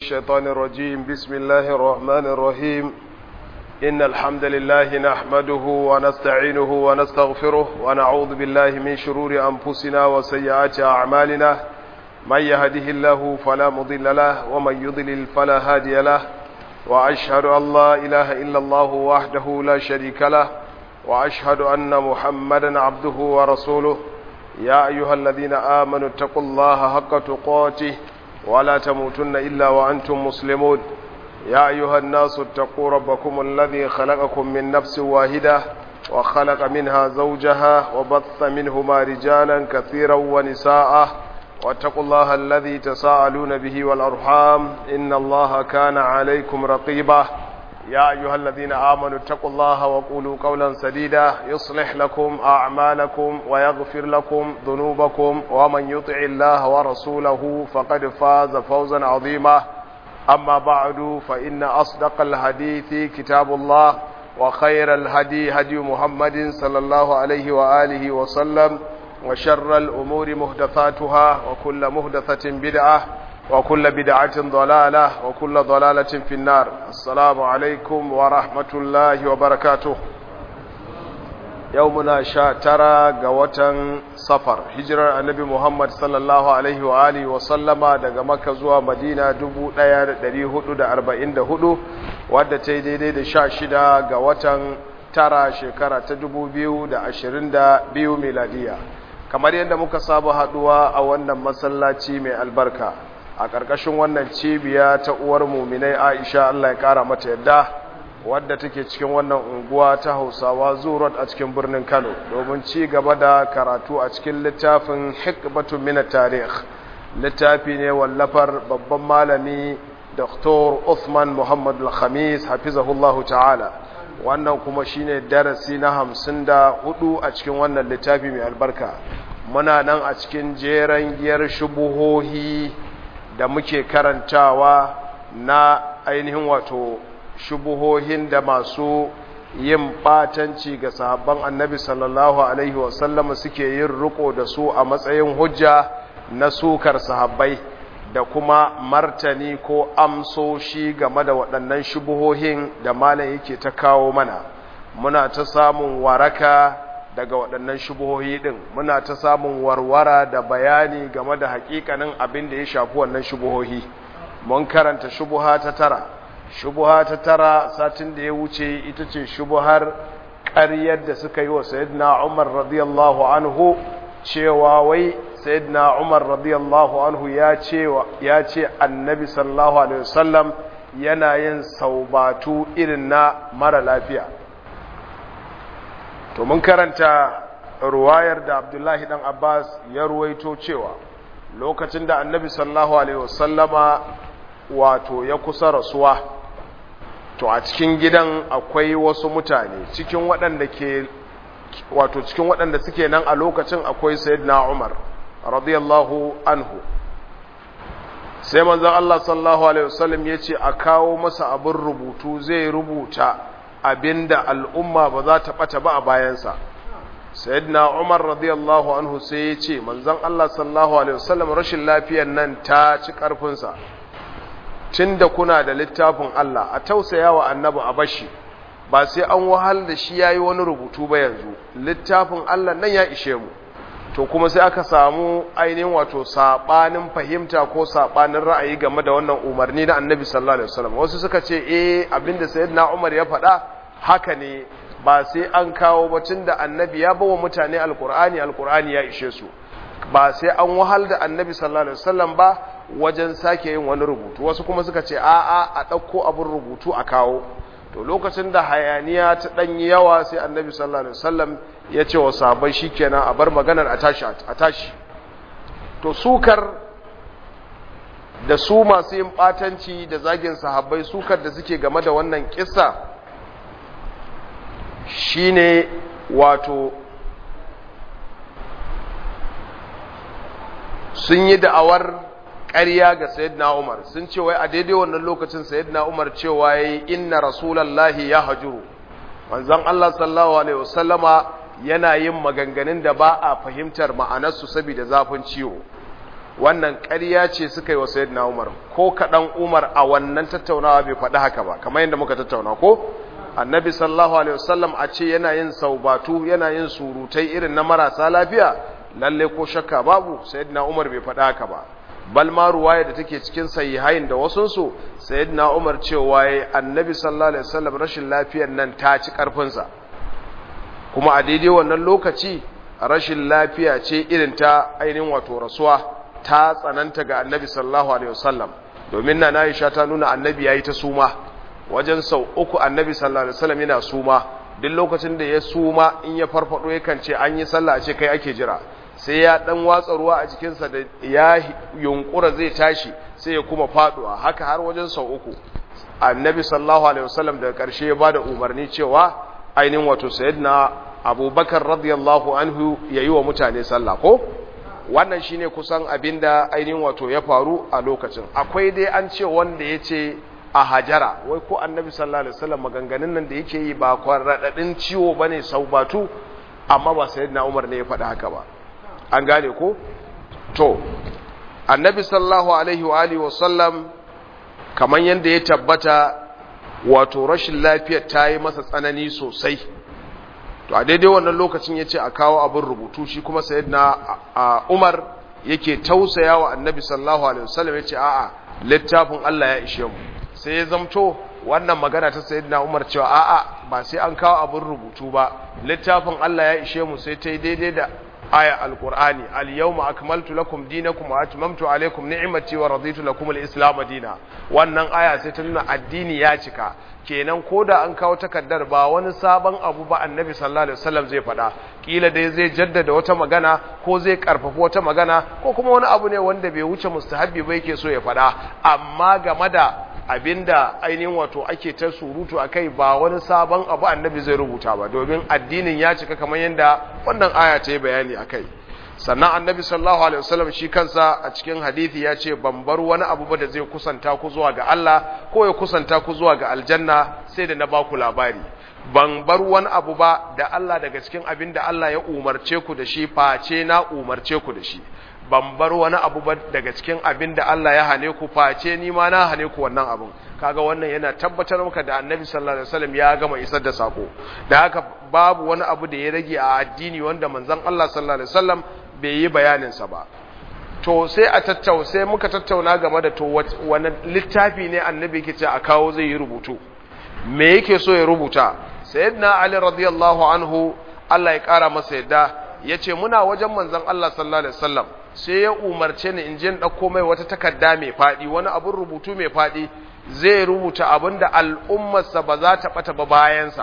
الشيطان الرجيم بسم الله الرحمن الرحيم إن الحمد لله نحمده ونستعينه ونستغفره ونعوذ بالله من شرور أنفسنا وسيئات أعمالنا من يهده الله فلا مضل له ومن يضلل فلا هادي له وأشهد أن لا إله إلا الله وحده لا شريك له وأشهد أن محمدا عبده ورسوله يا أيها الذين آمنوا اتقوا الله حق تقاته ولا تموتن إلا وأنتم مسلمون يا أيها الناس اتقوا ربكم الذي خلقكم من نفس واحدة وخلق منها زوجها وبث منهما رجالا كثيرا ونساء واتقوا الله الذي تساءلون به والأرحام إن الله كان عليكم رقيبا يا أيها الذين آمنوا اتقوا الله وقولوا قولا سديدا يصلح لكم أعمالكم ويغفر لكم ذنوبكم ومن يطع الله ورسوله فقد فاز فوزا عظيما أما بعد فإن أصدق الحديث كتاب الله وخير الهدي هدي محمد صلى الله عليه وآله وسلم وشر الأمور مهدثاتها وكل مهدثة بدعة وكل بدعة ضلالة وكل ضلالة في النار السلام عليكم ورحمة الله وبركاته يومنا شاترا قوة صفر هجرة النبي محمد صلى الله عليه وآله وسلم دقى مكة زوا مدينة دبو ديار دري هدو دا أربعين دا هدو wadda ta yi daidai da sha shida ga watan tara shekara ta dubu biyu da ashirin da biyu miladiya kamar yadda muka saba haduwa a wannan masallaci mai albarka a ƙarƙashin wannan cibiya ta uwar muminai aisha allah ya ƙara mata yadda wadda take cikin wannan unguwa ta hausawa zurot a cikin birnin kano domin ci gaba da karatu a cikin littafin hikbatun mina tarih littafi ne wallafar babban malami dr Uthman muhammad al-khamis hafizahullahu ta'ala wannan kuma shine darasi na hamsin da hudu a cikin wannan littafi mai albarka muna nan a cikin jeren giyar shubuhohi da muke karantawa na ainihin wato shubuhohin da masu yin batanci ga sahabban annabi sallallahu alaihi wasallama suke yin riko da su a matsayin hujja na sukar sahabbai da kuma martani ko amsoshi game da waɗannan shubuhohin da malam yake ta kawo mana muna ta samun waraka daga waɗannan shubuhohi ɗin muna ta samun warwara da bayani game da haƙiƙanin abin da ya shafi wannan shubuhohi mun karanta shubuha ta tara shubuha ta tara satin da ya wuce ita ce shubuhar ƙaryar da suka yi wa sayyidina umar radiyallahu anhu cewa wai sayyidina umar radiyallahu anhu ya ce ya ce annabi sallallahu alaihi wasallam yana yin saubatu irin na mara lafiya to mun karanta ruwayar da abdullahi dan abbas ya ruwaito cewa lokacin da annabi sallallahu alaihi wasallama wato ya kusa rasuwa to a cikin gidan akwai wasu mutane cikin waɗanda ke wato cikin waɗanda suke nan a lokacin akwai sayyidina umar radiyallahu anhu sai manzon Allah sallallahu alaihi wasallam yace a kawo masa abin rubutu zai rubuta abinda al'umma ba za ta bata ba a bayansa sayyidina Umar radiyallahu anhu sai yace manzon Allah sallallahu alaihi wasallam rashin lafiyar nan ta ci karfin sa tunda kuna da littafin Allah a tausayawa annabi a bashi ba sai an wahal da shi yayi wani rubutu ba yanzu littafin Allah nan ya ishe mu to kuma sai aka samu ainihin wato sabanin fahimta ko sabanin ra'ayi game da wannan umarni na annabi sallallahu alaihi wasallam wasu suka ce eh abinda sayyidina Umar ya faɗa haka ne ba sai an kawo batun da annabi ya bawa mutane alqur'ani alqur'ani ya ishe su ba sai an wahal da annabi sallallahu alaihi wasallam ba wajen sake yin wani rubutu wasu kuma suka ce a'a a ɗauko abin rubutu a kawo to lokacin da hayaniya ta ɗanyi yawa sai annabi sallallahu alaihi wasallam ya ce wa sahabbai shikenan a bar maganar a tashi a tashi to sukar da su masu yin batanci da zagin sahabbai sukar da suke game da wannan kissa shine wato sun yi da'awar ƙarya ga sayyidina Umar sun ce wai a daidai wannan lokacin sayyidina Umar cewa yayi inna rasulullahi ya hajuru manzon Allah sallallahu alaihi wasallama yana yin maganganun da ba a fahimtar ma'anarsu saboda zafin ciwo wannan ƙarya ce suka yi wa sayyidina Umar ko kaɗan Umar a wannan tattaunawa bai faɗi haka ba kamar yadda muka tattauna ko annabi sallallahu alaihi wasallam a ce yana yin saubatu yana yin surutai irin na marasa lafiya lalle ko shakka babu sayyidina Umar bai faɗi haka ba bal ma ruwaya da take cikin sahihain da wasun su sayyidina Umar cewa yayi annabi sallallahu alaihi wasallam rashin lafiyar nan ta ci karfin sa kuma a daidai wannan lokaci rashin lafiya ce irin ta ainihin wato rasuwa ta tsananta ga annabi sallallahu alaihi wasallam domin na Aisha ta nuna annabi yayi ta suma wajen sau uku annabi sallallahu alaihi wasallam yana suma duk lokacin da ya suma in ya farfado yakan ce an yi sallah a ce kai ake jira sai ya dan watsa ruwa a jikinsa da ya yunkura zai tashi sai ya kuma faduwa haka har wajen sau uku annabi sallallahu alaihi wasallam daga karshe ya bada umarni cewa ainihin wato sayyidina abubakar radiyallahu anhu yayi wa mutane sallah ko wannan shine kusan abinda ainihin wato ya faru a lokacin akwai dai an ce wanda ya ce a hajara wai ko annabi sallallahu alaihi wasallam maganganun nan da yake yi ba kwarradadin ciwo bane saubatu amma ba sayyidina Umar ne ya faɗa haka ba an gane ko to annabi sallallahu alaihi wa alihi wasallam kaman yanda ya tabbata wato rashin lafiyar ta yi masa tsanani sosai to a daidai wannan lokacin yace a kawo abin rubutu shi kuma sayyidina Umar yake tausaya wa annabi sallallahu alaihi wasallam yace a'a littafin Allah ya ishe mu sai ya zamto wannan magana ta sayyidina Umar cewa a'a ba sai an kawo abin rubutu ba littafin Allah ya ishe mu sai ta yi daidai da aya alqur'ani al-yawma akmaltu lakum dinakum wa atmamtu alaykum ni'mati wa raditu lakum al-islam dina wannan aya sai ta nuna addini ya cika kenan koda an kawo takaddar ba wani sabon abu ba annabi sallallahu alaihi wasallam zai faɗa kila dai zai jaddada wata magana ko zai karfafa wata magana ko kuma wani abu ne wanda bai wuce mustahabbi ba yake so ya faɗa amma game da abinda ainihin wato ake ta surutu akai ba wani sabon abu annabi zai rubuta ba domin addinin ya cika kamar yadda wannan aya ta yi bayani akai sannan annabi sallallahu alaihi wasallam shi kansa a cikin hadisi ya ce ban bar wani abu ba da zai kusanta ku zuwa ga Allah ko ya kusanta ku zuwa ga aljanna sai da na ba ku labari ban bar wani abu ba da Allah daga cikin abin da Allah ya umarce ku da shi face na umarce ku da shi ban bar wani abu ba daga cikin abin da Allah ya hane ku face ni ma na hane ku wannan abin kaga wannan yana tabbatar maka da Annabi sallallahu alaihi wasallam ya gama isar da sako da haka babu wani abu da ya rage a addini wanda manzon Allah sallallahu alaihi wasallam bai yi bayanin sa ba to sai a tattau sai muka tattauna game da to wani littafi ne Annabi yake ce a kawo zai yi rubutu me yake so ya rubuta sayyidina Ali radiyallahu anhu Allah ya kara masa yadda yace muna wajen manzon Allah sallallahu alaihi wasallam sai ya umarce ni in je in ɗauko mai wata takarda mai faɗi wani abin rubutu mai faɗi zai rubuta abin da al'ummarsa ba za ta ɓata ba bayansa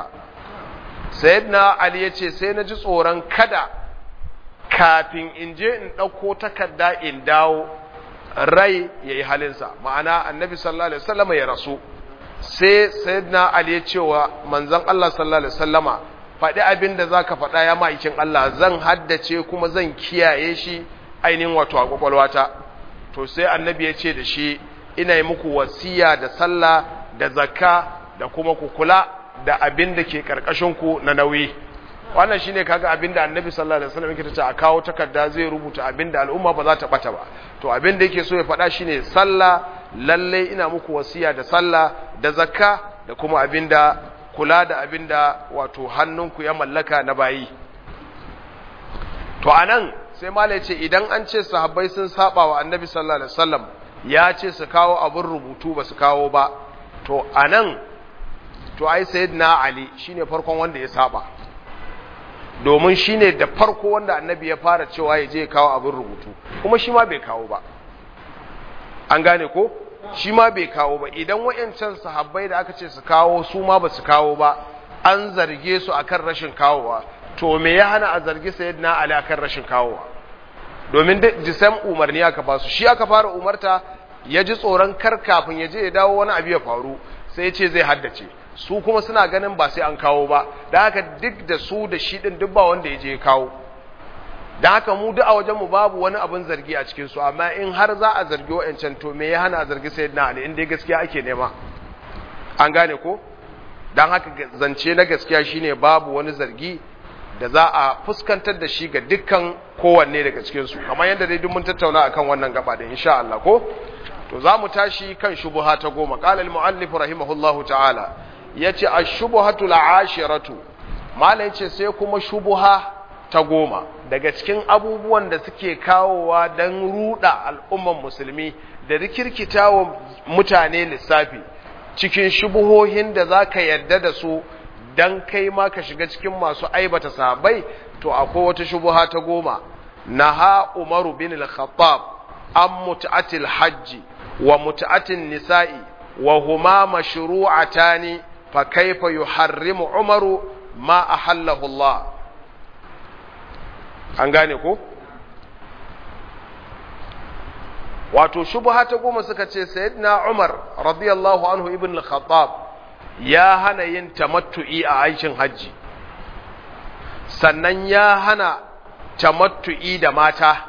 sayyidina ali ya ce sai na ji tsoron kada kafin in je in ɗauko takarda in dawo rai ya yi halinsa ma'ana annabi sallallahu alaihi wasallama ya rasu sai sayyidina ali ya ce wa manzon Allah sallallahu alaihi wasallama faɗi abin da za ka faɗa ya ma'aikin Allah zan haddace kuma zan kiyaye shi ainihin wato a kwakwalwata to sai annabi ya ce da shi ina yi muku wasiya da sallah da zakka da kuma ku kula da abin da ke ku na nauyi wannan shine kaga abin da annabi sallallahu alaihi wasallam yake tace a kawo takarda zai rubuta abin da al'umma ba za ta bata ba to abin da yake so ya faɗa shine sallah lalle ina muku wasiya da sallah da zakka da kuma abin da kula da abin da wato hannunku ya mallaka na bayi to anan sai malai ce idan an ce sahabbai sun saba wa annabi sallallahu alaihi wasallam ya ce su kawo abin rubutu ba su kawo ba to anan to ai sayyidina ali shine farkon wanda ya saba domin shine da farko wanda annabi ya fara cewa ya je kawo abin rubutu kuma shi ma bai kawo ba an gane ko shi ma bai kawo ba idan wayancan sahabbai da aka ce su kawo su ma ba su kawo ba an zarge su akan rashin kawowa to me ya hana a zargi sayyidina ali akan rashin kawowa domin jisam umarni aka ba su shi aka fara umarta ya ji tsoron kar kafin ya je ya dawo wani abu ya faru sai ya ce zai haddace su kuma suna ganin ba sai an kawo ba da haka duk da su da shi din duk ba wanda ya je ya kawo da haka mu duk a wajenmu babu wani abin zargi a cikin su amma in har za a zargi wa'ancan to me ya hana a zargi sayyidina ali in dai gaskiya ake nema an gane ko dan haka zance na gaskiya shine babu wani zargi da za a fuskantar da shi ga dukkan kowanne daga cikinsu kamar yadda dai duk mun tattauna akan wannan gaba da insha Allah ko to za mu tashi kan shubuha ta goma qala al muallif rahimahullahu ta'ala yace ash-shubuhatu al-ashiratu malai yace sai kuma shubuha ta goma daga cikin abubuwan da suke kawowa dan ruda al'umman musulmi da rikirkitawa mutane lissafi cikin shubuhohin da zaka yarda da su dan kai ma ka shiga cikin masu aibata sahabbai to akwai wata shubuha ta goma naha umaru bin al-khattab an mut'atil hajji wa mut'atin nisa'i wa huma mashru'atani fa kaifa yuharrimu umaru ma ahallahu Allah an gane ko wato shubha ta goma suka ce sayyidina Umar radiyallahu anhu ibn al-khattab ya hana yin tamattu'i a aikin hajji sannan ya hana tamattu'i da mata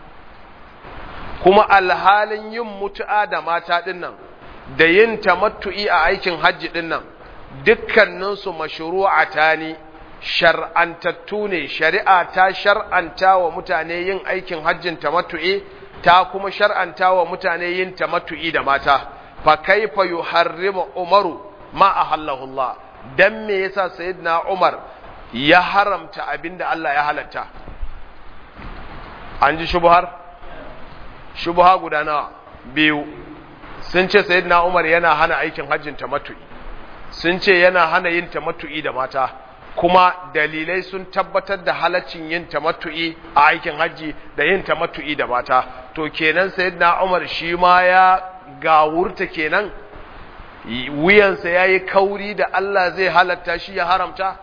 kuma alhalin yin mutu'a da mata dinnan da yin tamattu'i a aikin hajji dinnan dukkaninsu mashru'ata ne shar'antattu ne shari'a ta shar'anta wa mutane yin aikin hajjin tamattu'i ta kuma shar'anta wa mutane yin tamattu'i da mata fa kaifa yuharrimu umaru ma ahallahu Allah dan me yasa sayyidina Umar ya haramta abinda Allah ya halatta an ji shubhar shubha guda nawa biyu sun ce sayyidina Umar yana hana aikin hajjin tamattu'i sun ce yana hana yin tamattu'i da mata kuma dalilai sun tabbatar da halaccin yin tamattu'i a aikin hajji da yin tamattu'i da mata to kenan sayyidina Umar shi ma ya gawurta kenan wuyansa ya yi kauri da Allah zai halatta shi ya haramta?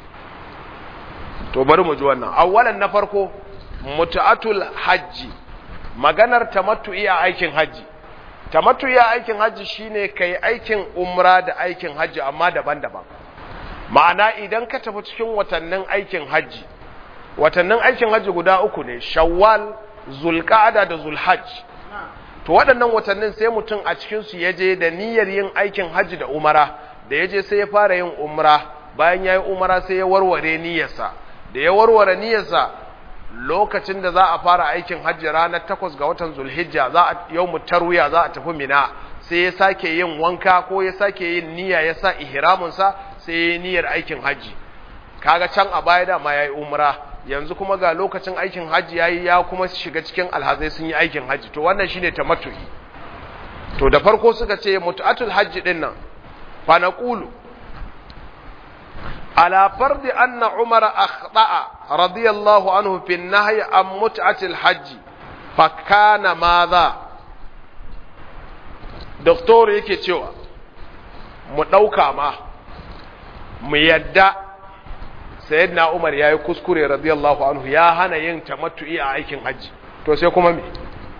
To bari mu ji wannan. Awwalan na farko, mutu'atul hajji, maganar tamattu'i a aikin hajji. Tamattu'i a aikin hajji shine kai aikin umra da aikin hajji amma daban-daban. Ma'ana idan ka tafi cikin watannin aikin hajji, watannin aikin hajji guda uku ne, Shawwal, Zulqa'ada da Zulhajj. to waɗannan watannin sai mutum a cikinsu ya je da niyyar yin aikin hajji da umara da ya je sai ya fara yin umara bayan ya yi umara sai ya warware niyyarsa da ya warware niyyarsa lokacin da za a fara aikin hajji ranar takwas ga watan zulhijja za a yau mu tarwiya za a tafi mina sai ya sake yin wanka ko ya sake yin niyya ya sa ihraminsa sai ya yi niyyar aikin hajji kaga can a baya da ma ya yi umara yanzu kuma ga lokacin aikin hajji yayi ya kuma shiga cikin alhazai sun yi aikin hajji to wannan shine tamattu'i to da farko suka ce mutu'atul hajji din nan fa naqulu ala fardi anna umar akhta'a radiyallahu anhu fi an-nahy an mut'atil hajji fa kana madha doktor yake cewa mu dauka ma mu yadda sayyidina Umar yayi kuskure radiyallahu anhu ya hana yin tamattu'i a aikin haji to sai kuma me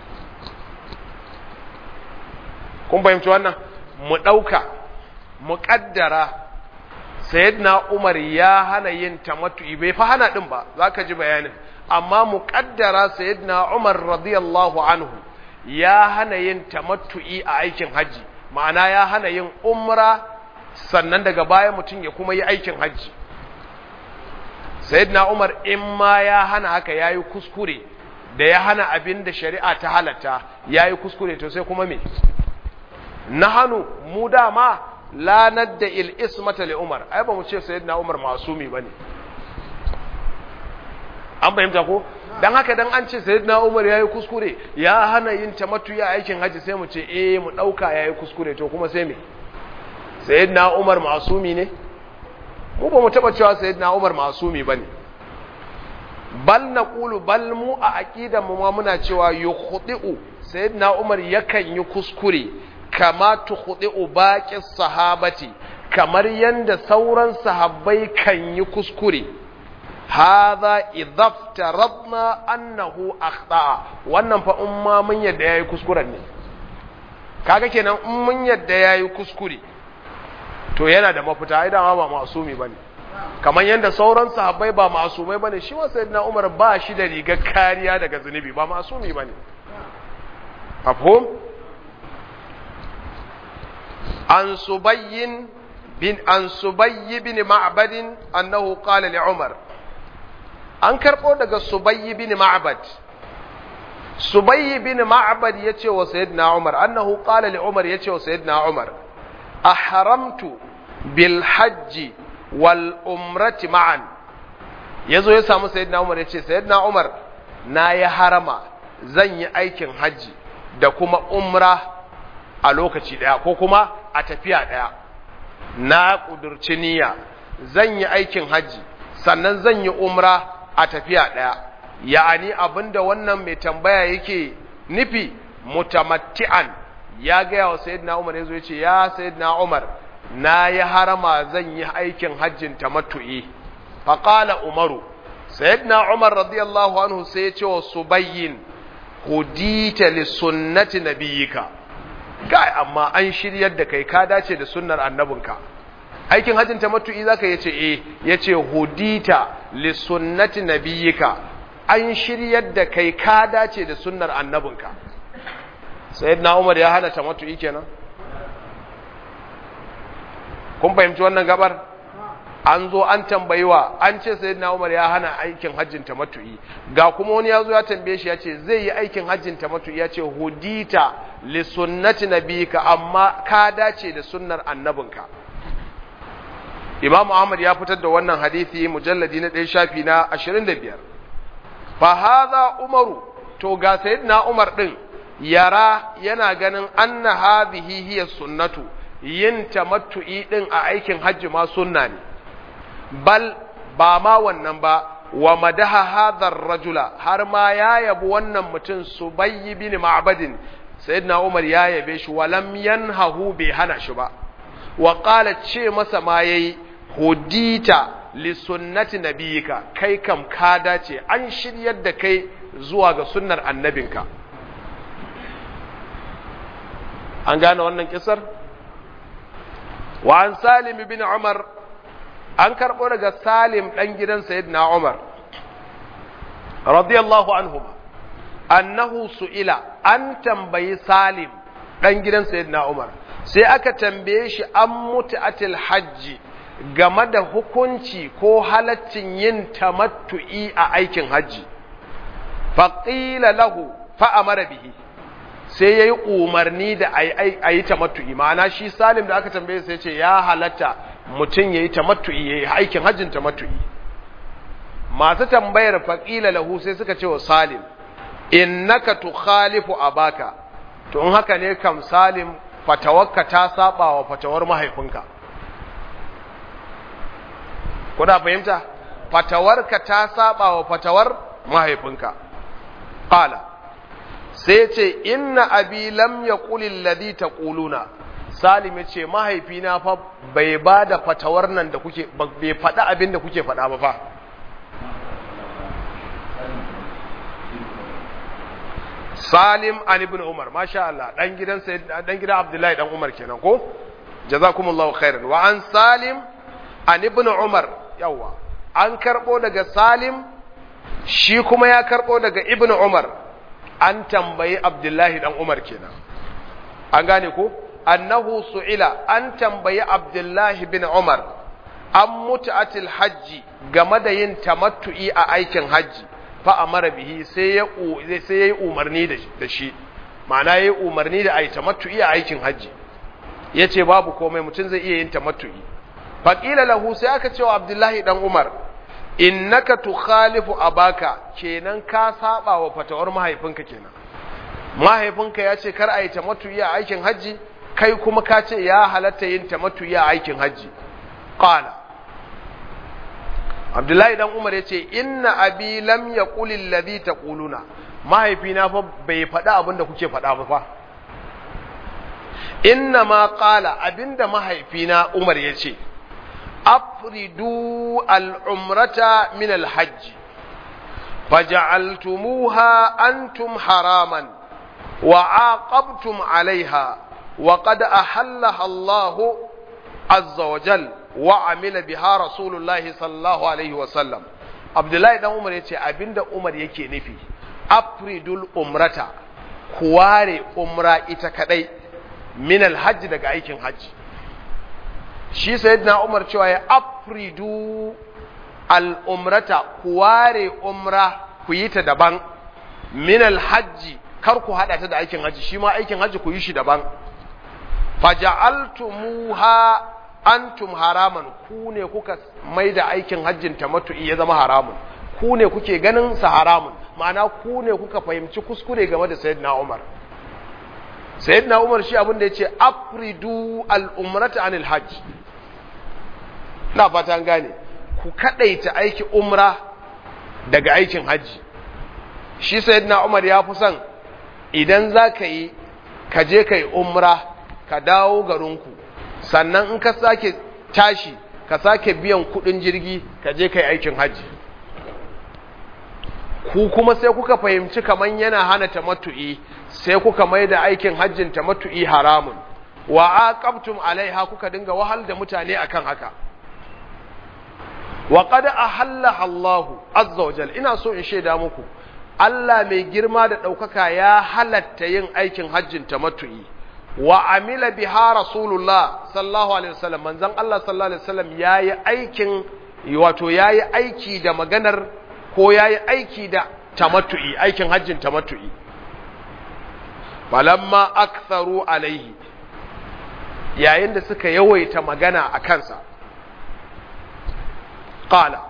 kun fahimci wannan mu dauka mu kaddara sayyidina Umar ya hana yin tamattu'i bai fa hana din ba zaka ji bayanin amma mu kaddara sayyidina Umar radiyallahu anhu ya hana yin tamattu'i a aikin haji ma'ana ya hana yin umra sannan daga baya mutum ya kuma yi aikin haji sayyidina Umar in ma ya hana haka yayi kuskure da ya hana abin da shari'a ta halatta yayi kuskure to sai kuma me nahanu mu dama la nadda il ismata li Umar ai ba mu ce sayyidina Umar masumi bane an fahimta ko dan haka dan an ce sayyidina Umar yayi kuskure ya hana yin tamattu ya aikin haji sai mu ce eh mu dauka yayi kuskure to kuma sai me sayyidina Umar masumi ne mu ba mu taba cewa sayyidina Umar masumi bane bal naqulu bal mu a aqidan mu ma muna cewa yukhdi'u sayyidina Umar yakan yi kuskure kama tukhdi'u baqis sahabati kamar yanda sauran sahabbai kan yi kuskure hadha idafta radna annahu akhta'a wannan fa umma mun yadda yayi kuskuren ne kaga kenan in mun yadda yayi kuskure to yana da mafita ai dama ba masumi bane kamar yanda sauran sahabbai ba masumai bane shi wa sayyidina Umar ba shi da rigar kariya daga zunubi ba masumi bane afhum an subayyin bin an subayy bin ma'bad annahu qala li Umar an karɓo daga subayyi bin ma'bad subayyi bin ma'bad yace wa sayyidina umar annahu qala li umar yace wa sayyidina umar ahramtu bil hajji wal umrati ma'an yazo ya samu sayyidina umar yace sayyidina umar na yi harama zan yi aikin hajji da kuma umra a lokaci daya ko kuma a tafiya daya na kudurci niyya zan yi aikin hajji sannan zan yi umra a tafiya daya ya'ani abinda wannan mai tambaya yake nufi mutamatti'an ya gaya wa sayyidina umar yazo yace ya sayyidina umar na yi harama zan yi aikin hajjin tamattu'i faqala umaru sayyidina umar radiyallahu anhu sai ya ce wa subayyin hudita li sunnati nabiyyika kai amma an shiryar da kai ka dace da sunnar annabinka aikin hajjin tamattu'i zaka yace eh yace hudita li sunnati nabiyyika an shiryar da kai ka dace da sunnar annabinka sayyidina umar ya hana tamattu'i kenan kun fahimci wannan gabar an zo an tambayi wa an ce sayyidina Umar ya hana aikin hajjin tamattu'i ga kuma wani ya zo ya tambaye shi ya ce zai yi aikin hajjin tamattu'i ya ce hudita li sunnati nabika amma ka dace da sunnar annabinka Imam Ahmad ya fitar da wannan hadisi mujalladi na ɗaya shafi na 25 fa hadha Umaru to ga sayyidina Umar din yara yana ganin anna hadhihi hiya sunnatu yin tamattu'i din a aikin hajji ma sunna ne bal ba ma wannan ba wa madaha hadhar rajula har ma ya yabi wannan mutum subayy bin ma'badin sayyidina umar ya yabe shi walam yanhahu bai hana shi ba wa qala ce masa ma yayi hudita li sunnati nabiyika kai kam ka dace an shiryar da kai zuwa ga sunnar annabinka an gane wannan kisar wa an salim bin umar an karɓo daga salim ɗan gidan sayyidina umar radiyallahu anhu annahu su'ila an tambayi salim ɗan gidan sayyidina umar sai aka tambaye shi an mutu'atil hajji game da hukunci ko halaccin yin tamattu'i a aikin hajji faƙila lahu fa'amara bihi sai ya yi umarni da a yi tamattu'i ma'ana shi salim da aka tambaye sai ce ya halatta mutum ya yi tamattu'i ya yi aikin hajjin tamattu'i masu tambayar faƙila lahu sai suka ce wa salim innaka tukhalifu abaka to in haka ne kam salim fatawarka ta saba wa fatawar mahaifinka kuna fahimta fatawarka ta saba wa fatawar mahaifinka qala sai ce inna abi lam yaqul alladhi taquluna salim ya ce mahaifina fa bai ba da fatawar nan da kuke bai faɗa abin da kuke faɗa ba fa salim an ibn umar masha Allah dan gidan dan gidan abdullahi dan umar kenan ko jazakumullahu khairan wa an salim an ibn umar yawa an karbo daga salim shi kuma ya karbo daga ibn umar an tambayi abdullahi dan umar kenan an gane ko annahu su'ila an tambayi abdullahi bin umar an mutu'atil hajji game da yin tamattu'i a aikin hajji fa amara bihi sai ya sai yayi umarni da shi ma'ana yayi umarni da ai tamattu'i a aikin hajji yace babu komai mutum zai iya yin tamattu'i fa qila lahu sai aka ce wa abdullahi dan umar innaka tukhalifu abaka kenan ka saba wa fatawar mahaifinka kenan mahaifinka ya ce kar a yi tamattu'i a aikin hajji kai kuma ka ce ya halatta yin tamattu'i a aikin hajji qala abdullahi dan umar ya ce inna abi lam yaqul alladhi taquluna mahaifina fa bai faɗa abin da kuke faɗa ba fa inna ma qala abinda mahaifina umar ya ce afridu al'umrata min alhajji faja'altumuha antum haraman wa aqabtum alaiha wa qad ahallaha Allahu azza wa jal wa amila biha rasulullahi sallallahu alaihi wa sallam Abdullahi dan Umar yace abinda Umar yake nufi afridul umrata kuware umra ita kadai min alhajji daga aikin hajji shi sayyidina Umar cewa ya afridu al'umrata ku ware umra ku yi ta daban min alhajji kar ku haɗa ta da aikin hajji shi ma aikin hajji ku yi shi daban faja'altumuha antum haraman ku ne kuka mai da aikin hajjin tamattu'i ya zama haramun ku ne kuke ganin sa haramun ma'ana ku ne kuka fahimci kuskure game da sayyidina Umar sayyidina Umar shi abin da yace afridu al-umrata anil hajj na fata an gane ku kadaita aiki umra daga aikin hajji shi sayyidina Umar ya fi son idan za ka yi ka je ka yi umra ka dawo garinku sannan in ka sake tashi ka sake biyan kudin jirgi ka je ka yi aikin hajji ku kuma sai kuka fahimci kaman yana hana tamattu'i sai kuka mai da aikin hajjin tamattu'i haramun wa aqabtum alaiha kuka dinga wahal da mutane akan haka wa qad ahalla Allah azza wa jalla ina so in shaida muku Allah mai girma da ɗaukaka ya halatta yin aikin hajjin tamattu'i wa amila biha rasulullah sallallahu alaihi wasallam manzon Allah sallallahu alaihi wasallam yayi aikin wato yayi aiki da maganar ko yayi aiki da tamattu'i aikin hajjin tamattu'i falamma aktharu alaihi yayin da suka yawaita magana a kansa qala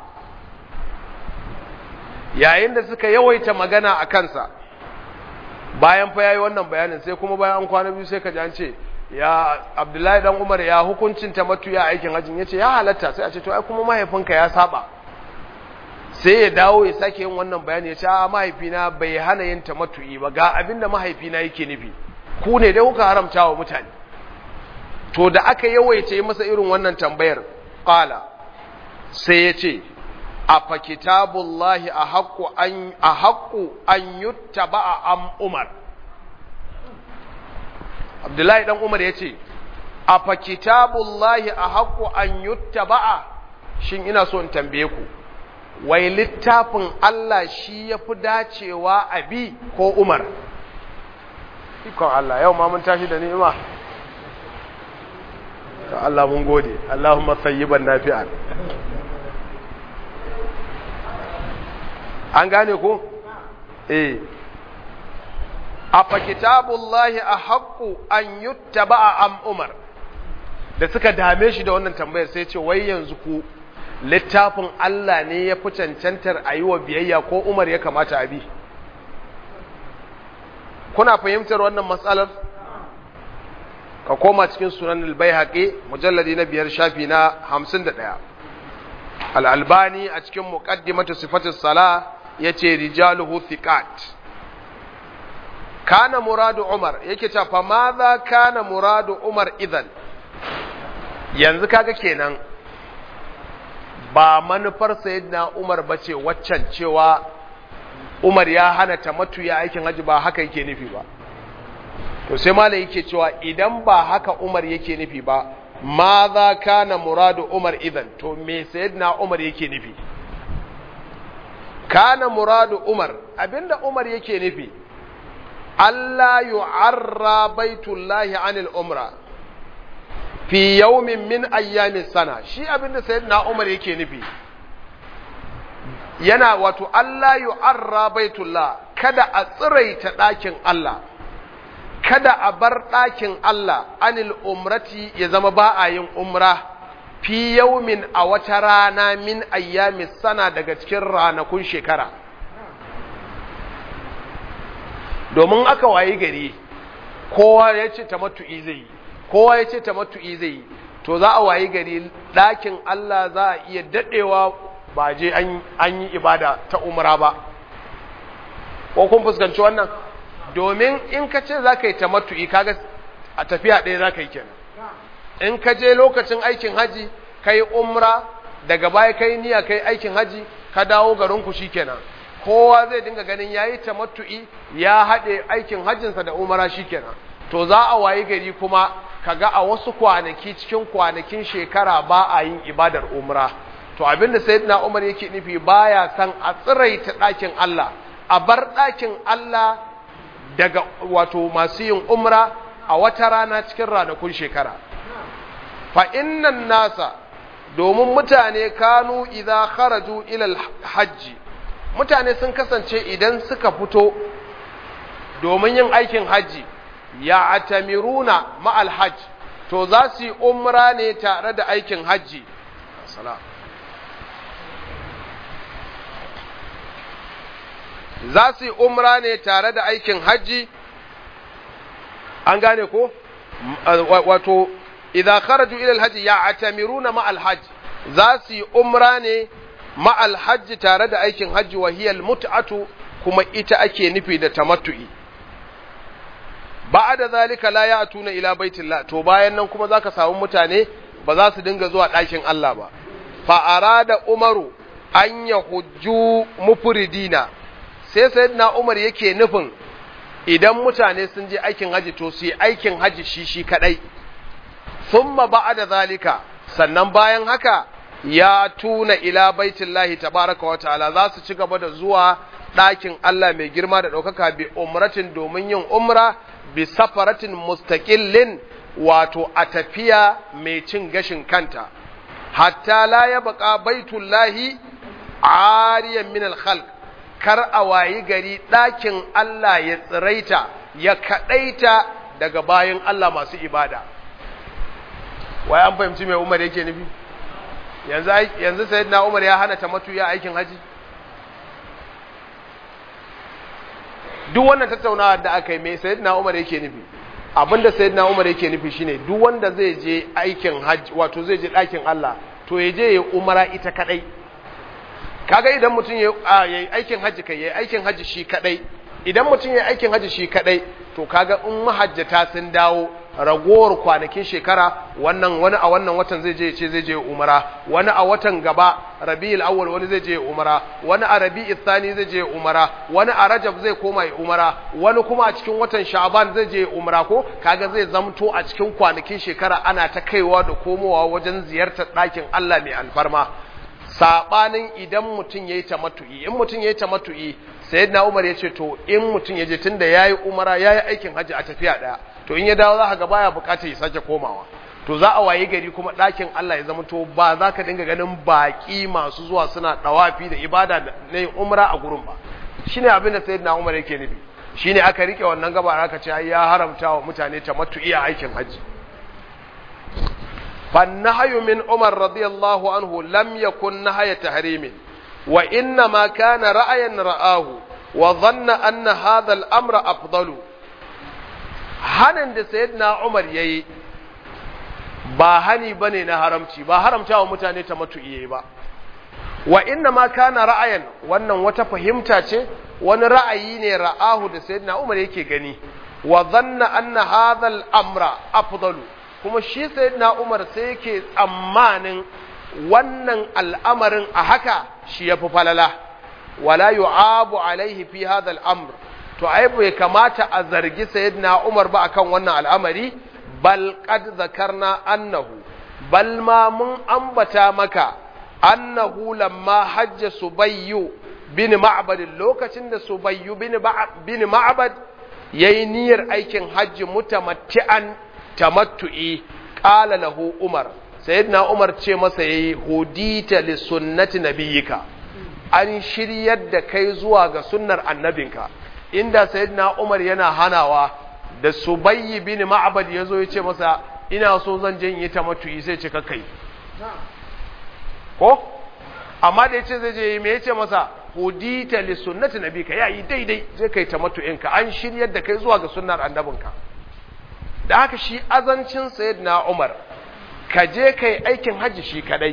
yayin da suka yawaita magana a kansa bayan fa yayi wannan bayanin sai kuma bayan an kwana biyu sai ka ji an ce ya Abdullahi dan Umar ya hukuncin tamattu ya aikin hajjin yace ya halatta sai a ce to ai kuma mahaifinka ya saba sai ya dawo ya sake yin wannan bayani ya ce a mahaifina bai hana yin tamattu'i ba ga abinda mahaifina yake nufi ku ne dai kuka haramta wa mutane to da aka yawaita yi masa irin wannan tambayar qala sai ya ce afa kitabullahi a haƙƙu an a haƙƙu an yuttaba am umar abdullahi dan umar ya ce afa kitabullahi a haƙƙu an yuttaba shin ina so in tambaye ku wai littafin Allah shi ya fi dacewa a bi ko umar ikon Allah yau ma mun tashi da ni'ima Allah mun gode Allahumma sayyiban nafi'an an gane ko eh afa kitabullahi a haƙƙu an yuttaba a am umar da suka dame shi da wannan tambayar sai ce wai yanzu ku littafin Allah ne ya fi cancantar a yi wa biyayya ko umar ya kamata a bi kuna fahimtar wannan matsalar ka koma cikin sunan albayhaqi mujalladi na biyar shafi na hamsin da ɗaya al'albani a cikin muƙaddimatu sifatis sala ya ce rijaluhu thiqat kana muradu umar yake ta fa ma za kana muradu umar idan yanzu kaga kenan ba manufar sayyidina umar bace waccan cewa umar ya hana tamattu ya aikin haji ba haka yake nufi ba to sai malai yake cewa idan ba haka umar yake nufi ba ma za kana muradu umar idan to me sayyidina umar yake nufi kana muradu umar abinda umar yake nufi Allah yu'arra baitullahi anil umra fi yawmin min ayyamin sana shi abinda sayyidina umar yake nufi yana wato Allah yu'arra baitullah kada a tsiraita ɗakin Allah kada a bar ɗakin Allah anil umrati ya zama ba a yin umra fi yaumin a wata rana min ayyami sana daga cikin ranakun shekara domin aka wayi gari kowa ya ce tamattu'i zai yi kowa ya ce tamattu'i zai yi to za a wayi gari ɗakin Allah za a iya daɗewa ba je an yi ibada ta umra ba ko kun fuskanci wannan domin in ka ce za ka yi tamattu'i kaga a tafiya ɗaya za ka yi kenan in ka je lokacin aikin haji ka yi umra daga baya ka yi niyya ka yi aikin haji ka dawo garinku shi kenan kowa zai dinga ganin ya yi tamattu'i ya haɗe aikin hajjinsa da umara shi kenan to za a wayi gari kuma kaga a wasu kwanaki cikin kwanakin shekara ba a yin ibadar umra to abinda sayyidina umar yake nufi baya san a tsiraita ɗakin Allah a bar ɗakin Allah daga wato masu yin umra a wata rana cikin ranakun shekara fa innan nasa domin mutane kanu idza kharaju ila hajji mutane sun kasance idan suka fito domin yin aikin hajji ya atamiruna ma'al hajj to za su yi umra ne tare da aikin hajji za su yi umra ne tare da aikin hajji an gane ko wato idan kharaju ila alhaji ya atamiruna ma'al hajj za su yi umra ne ma'al hajji tare da aikin hajji wa hiya mut'atu kuma ita ake nufi da tamattu'i ba'da zalika la ya'tuna ila baitillah to bayan nan kuma zaka samu mutane ba za su dinga zuwa ɗakin Allah ba fa arada umaru an yahujju mufridina sai sayyidina umar yake nufin idan mutane sun je aikin haji to su yi aikin haji shi shi kadai thumma ba'da zalika sannan bayan haka ya tuna ila baitillahi tabaraka wa ta'ala za su ci gaba da zuwa ɗakin Allah mai girma da ɗaukaka bi umratin domin yin umra bi safaratin mustaqillin wato a tafiya mai cin gashin kanta hatta la ya baka baitullahi ariyan min al-khalq kar a wayi gari ɗakin Allah ya tsiraita ya kaɗaita daga bayan Allah masu ibada wai an fahimci mai Umar yake nufi yanzu yanzu sayyidina Umar ya hana tamattu ya aikin haji duk wannan tattaunawa da aka yi mai sayyidina Umar yake nufi abinda sayyidina Umar yake nufi shine duk wanda zai je aikin haji wato zai je ɗakin Allah to ya je ya umara ita kadai kaga idan mutum ya yi aikin haji kai yayi aikin haji shi kadai idan mutum ya aikin haji shi kadai to kaga in mahajjata sun dawo ragowar kwanakin shekara wannan wani a wannan watan zai je ce zai je umara wani a watan gaba rabi'ul awwal wani zai je umara wani a rabi'ul thani zai je umara wani a rajab zai koma yi umara wani kuma a cikin watan sha'ban zai je umara ko kaga zai zamto a cikin kwanakin shekara ana ta kaiwa da komowa wajen ziyartar ɗakin Allah mai alfarma sabanin idan mutum yayi tamattu'i in mutum yayi tamattu'i sayyidina Umar yace to in mutum yaje tunda yayi umara yayi aikin haji a tafiya daya to in ya dawo za ka ga baya bukatar ya sake komawa to za a waye gari kuma ɗakin Allah ya zama to ba za ka dinga ganin baƙi masu zuwa suna ɗawafi da ibada na yin umra a gurin ba shine abin da sayyidina Umar yake nufi shine aka rike wannan gaba aka ce ya haramta wa mutane tamattu'i a aikin haji فالنهي من عمر رضي الله عنه لم يكن نهي تحريم وإنما كان رأيا رآه وظن أن هذا الأمر أفضل hanin da sayyidina Umar yayi ba hani bane na haramci ba haramta wa mutane ta matu'iye ba wa inna ma kana ra'ayan wannan wata fahimta ce wani ra'ayi ne ra'ahu da sayyidina Umar yake gani wa dhanna anna hadha al-amra afdalu kuma shi sayyidina Umar sai yake tsammanin wannan al'amarin a haka shi yafi falala wala yu'abu alaihi fi hadha al-amr to ai bai kamata a zargi sayyidina Umar ba akan wannan al'amari bal qad zakarna annahu bal ma mun ambata maka annahu lamma hajja subayyu bin ma'bad lokacin da subayyu bin bin ma'bad yayi niyyar aikin hajji mutamatti'an tamattu'i qala lahu Umar sayyidina Umar ce masa yayi hudita li sunnati nabiyyika an shiryar da kai zuwa ga sunnar annabinka inda sayyidina Umar yana hanawa da Subayy bin Ma'bad yazo ya ce masa ina so zan je in yi tamattu'i sai ce ka kai ko amma da yace zai je me yace masa hudita li sunnati nabika yayi daidai zai kai tamattu'in ka an shiryar da kai zuwa ga sunnar annabinka da haka shi azancin sayyidina Umar ka je kai aikin haji shi kadai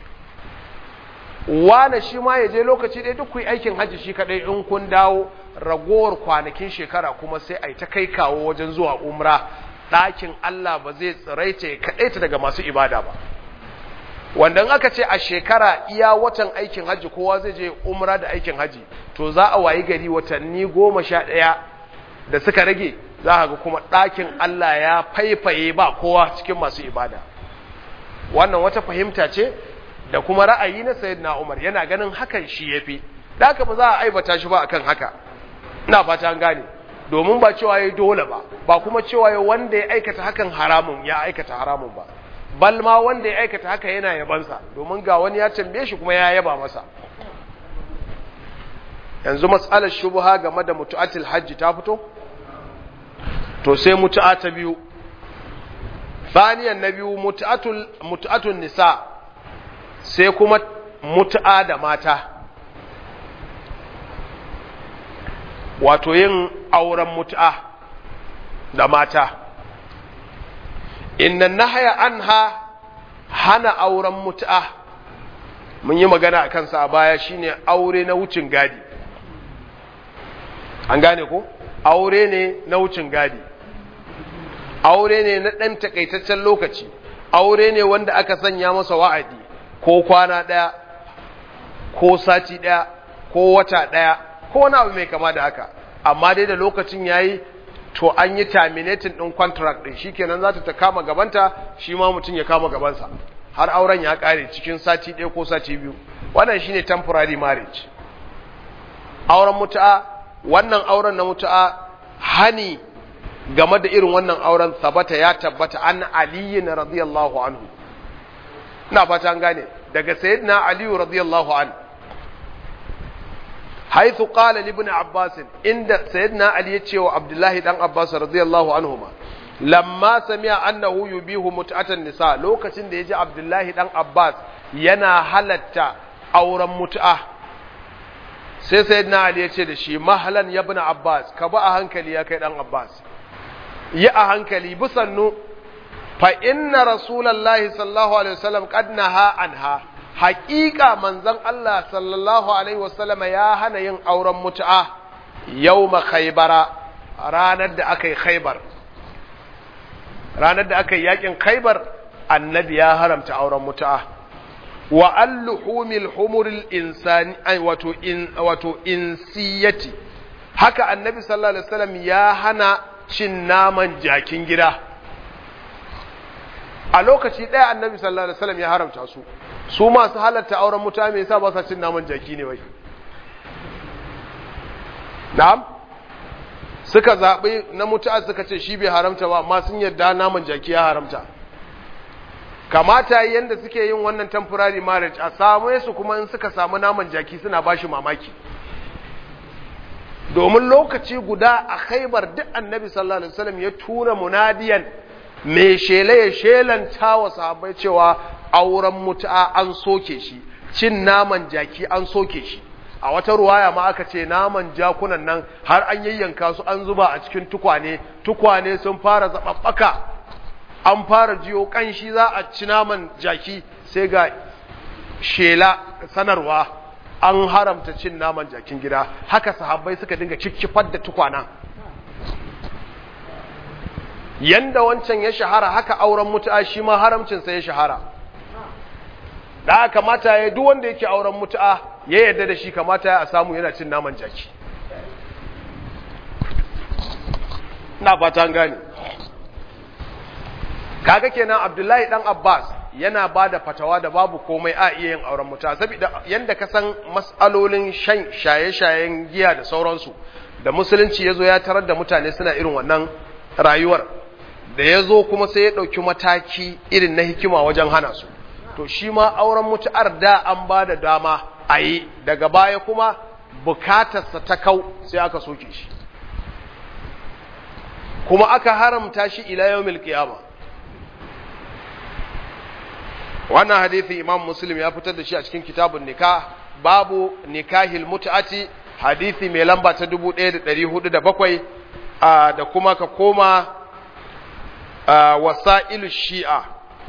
wane shi ma ya je lokaci ɗaya duk ku yi aikin hajji shi kaɗai in kun dawo ragowar kwanakin shekara kuma sai a yi ta kai kawo wajen zuwa umra ɗakin Allah ba zai tsiraita ya kaɗaita daga masu ibada ba wanda in aka ce a shekara iya watan aikin hajji kowa zai je umra da aikin hajji to za a wayi gari watanni goma sha ɗaya da suka rage za a ga kuma ɗakin Allah ya faifaye ba kowa cikin masu ibada wannan wata fahimta ce da kuma ra'ayi na sayyidina Umar yana ganin hakan shi yafi da haka ba za a aibata shi ba akan haka ina fata an gane domin ba cewa yayi dole ba ba kuma cewa yayi wanda ya aikata hakan haramun ya aikata haramun ba bal ma wanda ya aikata haka yana yabansa domin ga wani ya tambaye shi kuma ya yaba masa yanzu matsalar shubha game da mutu'atul hajji ta fito to sai mutu'a ta biyu baniyan na biyu mutu'atul mutu'atun nisa sai kuma mutu'a da mata wato yin auren mutu'a da mata inna nahaya anha hana auren mutu'a mun yi magana a kansa a baya shine aure na wucin gadi an gane ko aure ne na wucin gadi aure ne na ɗan takaitaccen lokaci aure ne wanda aka sanya masa wa'adi ko kwana ɗaya ko sati ɗaya ko wata ɗaya ko wani abu mai kama da haka amma dai da lokacin yayi to an yi terminating ɗin contract ɗin shikenan za ta kama gabanta shi ma mutum ya kama gabansa har auren ya ƙare cikin sati ɗaya ko sati biyu wannan shine temporary marriage auren mutu'a wannan auren na mutu'a hani game da irin wannan auren sabata ya tabbata an aliyin radiyallahu anhu ina fata an gane daga sayyidina aliyu radiyallahu anhu haithu qala li ibn abbas inda sayyidina ali ya ce wa abdullahi dan abbas radiyallahu anhuma lamma sami'a annahu yubihu mut'atan nisa lokacin da yaji abdullahi dan abbas yana halatta auren mut'a sai sayyidina ali ya ce da shi mahalan ya ibn abbas ka ba a hankali ya kai dan abbas yi a hankali bisannu fa inna rasulallahi sallallahu alaihi wasallam qad naha anha haƙiƙa manzon Allah sallallahu alaihi wasallam ya hana yin auren mutu'a yawma khaybara ranar da aka yi khaybar ranar da aka yi yakin khaybar annabi ya haramta auren mutu'a wa alluhumil humuril insani ay wato in wato insiyati haka annabi sallallahu alaihi wasallam ya hana cin naman jakin gida a lokaci ɗaya annabi sallallahu alaihi wasallam ya haramta su su masu halatta auren mutane me yasa ba sa cin naman jaki ne wai na'am suka zaɓi na mutu'a suka ce shi bai haramta ba amma sun yarda naman jaki ya haramta kamata yanda suke yin wannan temporary marriage a samu su kuma in suka samu naman jaki suna bashi mamaki domin lokaci guda a khaibar duk annabi sallallahu alaihi wasallam ya tura munadiyan mai shele ya shelanta wa sahabbai cewa auren mutu'a an soke shi cin naman jaki an soke shi a wata ruwaya ma aka ce naman jakunan nan har an yayyanka su an zuba a cikin tukwane tukwane sun fara zababbaka an fara jiyo kanshi za a ci naman jaki sai ga shela sanarwa an haramta cin naman jakin gida haka sahabbai suka dinga cikkifar da tukwana yanda wancan ya shahara haka auren mutu'a shi ma haramcinsa ya shahara da kamata ya duk wanda yake auren mutu'a ya yarda da shi kamata ya samu yana cin naman jaki ina fata gane kaga kenan abdullahi dan abbas yana ba da fatawa da babu komai a iya yin auren mutu'a saboda yanda ka san mas'alolin shan shaye-shayen giya da sauransu da musulunci ya zo ya tarar da mutane suna irin wannan rayuwar da ya zo kuma sai ya ɗauki mataki irin na hikima wajen hana su to shi ma auren mutu'ar da an ba da dama a yi daga baya kuma bukatarsa ta kau sai aka soke shi kuma aka haramta shi ila yawmil qiyama wannan hadithi imam muslim ya fitar da shi a cikin kitabun nikah babu nikahil mut'ati hadithi mai lamba ta 1407 da kuma ka koma wasa'ilu shi'a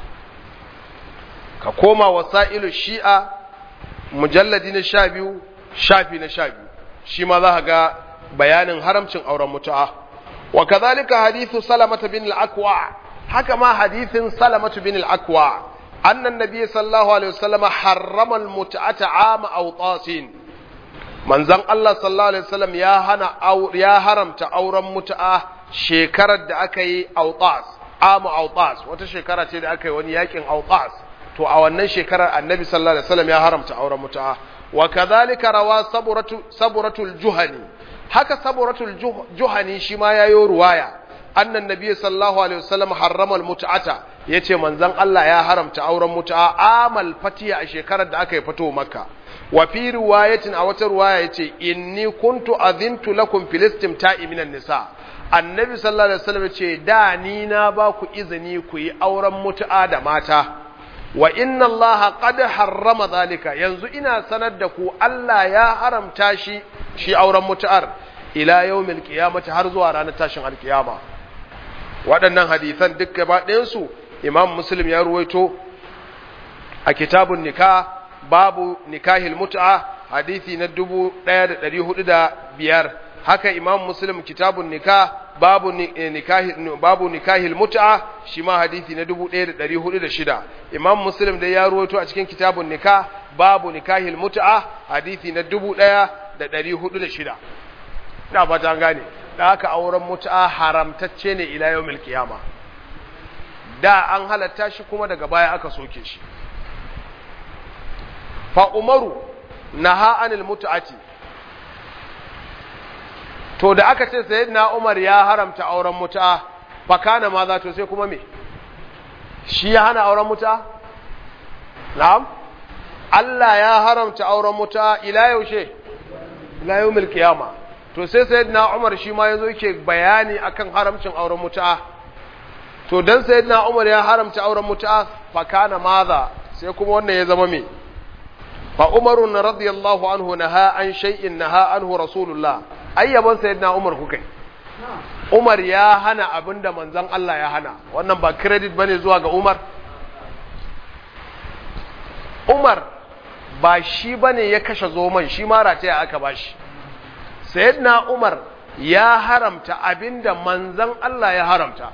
ka koma wasa'ilu shi'a mujalladi na sha biyu shafi na sha biyu shi ma za ga bayanin haramcin auren mutu'a wa kazalika hadithu salamata bin al-akwa haka ma hadithin salamatu bin al-akwa annan nabi sallallahu alaihi wasallam harrama al-mut'ata ama awtasin manzon Allah sallallahu alaihi wasallam ya hana ya haramta auren mutu'a shekarar da aka yi autas amu autas wata shekara ce da aka yi wani yakin autas to a wannan shekarar annabi sallallahu alaihi wasallam ya haramta auren mutu'a wa kadhalika rawa saburatu saburatul juhani haka saburatul juhani shi ma yayo ruwaya annan nabi sallallahu alaihi wasallam harrama almut'ata yace manzon Allah ya haramta auren mutu'a amal fatiya a shekarar da aka yi fito makka wa fi riwayatin a wata riwaya yace inni kuntu azintu lakum fil istimta'i minan nisa annabi sallallahu alaihi wasallam yace da ni na ba ku izini ku yi auren mutu'a da mata wa inna Allah qad harrama zalika yanzu ina sanar da ku Allah ya haramta shi shi auren mutu'ar ila yawmil qiyamati har zuwa ranar tashin alkiyama waɗannan hadisan duk gaba ɗayan su Imam Muslim ya ruwaito a kitabun nikah babu nikahil mut'a hadisi na 1405 haka Imam Muslim kitabun nikah babu nikahi babu nikahil mut'a shi ma hadisi na 1406 Imam Muslim da ya ruwaito a cikin kitabun nikah babu nikahil mut'a hadisi na 1406 ina fata an gane da haka auren mut'a haramtacce ne ila yawmil qiyama da an halatta shi kuma daga baya aka soke shi fa umaru naha anil mut'ati to da aka ce sayyidina Umar ya haramta auren muta fa kana ma za to sai kuma me shi ya hana auren muta na'am Allah ya haramta auren muta ila yaushe ila yawmil qiyama to sai sayyidina Umar shi ma yazo yake bayani akan haramcin auren muta to dan sayyidina Umar ya haramta auren muta fa kana maza sai kuma wannan ya zama me fa Umarun radiyallahu anhu naha an shay'in naha anhu rasulullah ayyaban sayyidina Umar kukai Umar ya hana abinda manzon Allah ya hana wannan ba credit bane zuwa ga Umar Umar ba shi bane ya kashe zoman shi ma rataya aka bashi sayyidina Umar ya haramta abinda manzon Allah ya haramta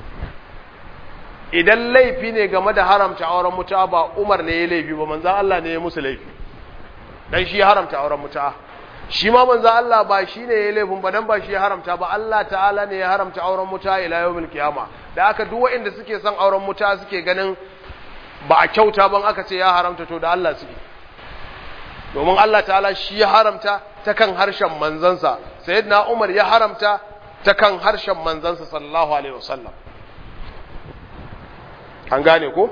idan laifi ne game da haramta auren mutuwa ba Umar ne ya laifi ba manzon Allah ne ya musu laifi dan shi ya haramta auren mutuwa shi ma manzo Allah ba shi ne ya laifin ba dan ba shi ya haramta ba Allah ta'ala ne ya haramta auren muta ila yawmil qiyama da aka duk waɗanda suke son auren muta suke ganin ba a kyauta ban aka ce ya haramta to da Allah suke domin Allah ta'ala shi ya haramta ta kan harshen manzansa sayyidina Umar ya haramta ta kan harshen manzansa sallallahu alaihi wasallam an gane ko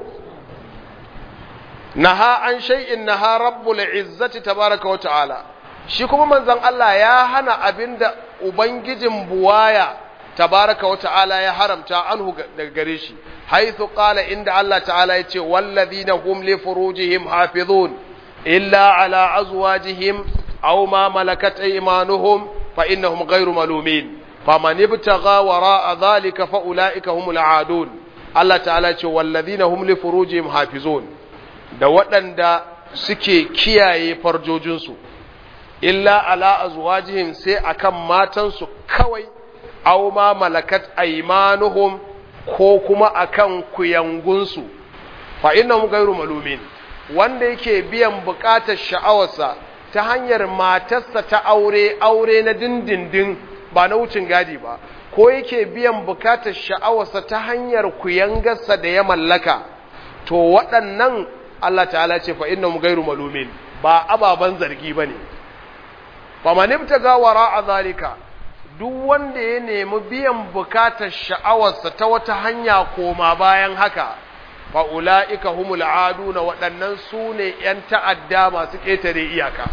naha an shay'in naha rabbul izzati tabaraka wa ta'ala shi kuma manzon Allah ya hana abinda ubangijin buwaya tabaraka wa ta'ala ya haramta anhu daga gare shi haythu qala inda Allah ta'ala yace wallazina hum li furujihim hafizun illa ala azwajihim aw ma malakat aymanuhum fa innahum ghayru malumin faman ibtagha wara'a dhalika fa ulaika humul aadun Allah ta'ala yace wallazina hum li furujihim hafizun da waɗanda suke kiyaye farjojinsu illa ala azwajihim sai akan matansu kawai aw ma malakat aymanuhum ko kuma akan kuyangunsu fa innahum ghayru malumin wanda yake biyan bukatar sha'awarsa ta hanyar matarsa ta aure aure na dindindin ba na wucin gadi ba ko yake biyan bukatar sha'awarsa ta hanyar kuyangarsa da ya mallaka to waɗannan Allah ta'ala ce fa innahum ghayru malumin ba ababan zargi bane famanibta ga wara a zalika duk wanda ya nemi biyan bukatar sha'awarsa ta wata hanya koma bayan haka fa'ula'ika humul adu na waɗannan su ne ‘yan ta'adda masu ƙetare iyaka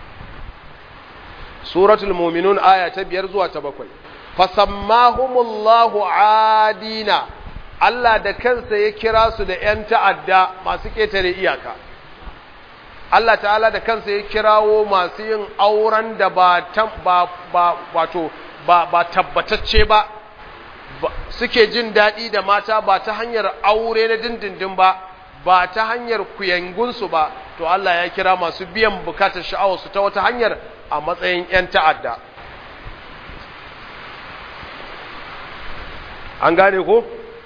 suratul muminun aya ta biyar zuwa ta bakwai fasammahumullahu adina Allah da kansa ya kira su da ‘yan ta'adda masu ƙetare iyaka Allah ta'ala da kansa ya kirawo masu yin auren da ba ba wato ba ba tabbatacce ba suke jin daɗi da mata ba ta hanyar aure na dindindin ba ba ta hanyar kuyangunsu ba to Allah ya kira masu biyan bukatar sha'awarsu ta wata hanyar a matsayin 'yan ta'adda an gane ko?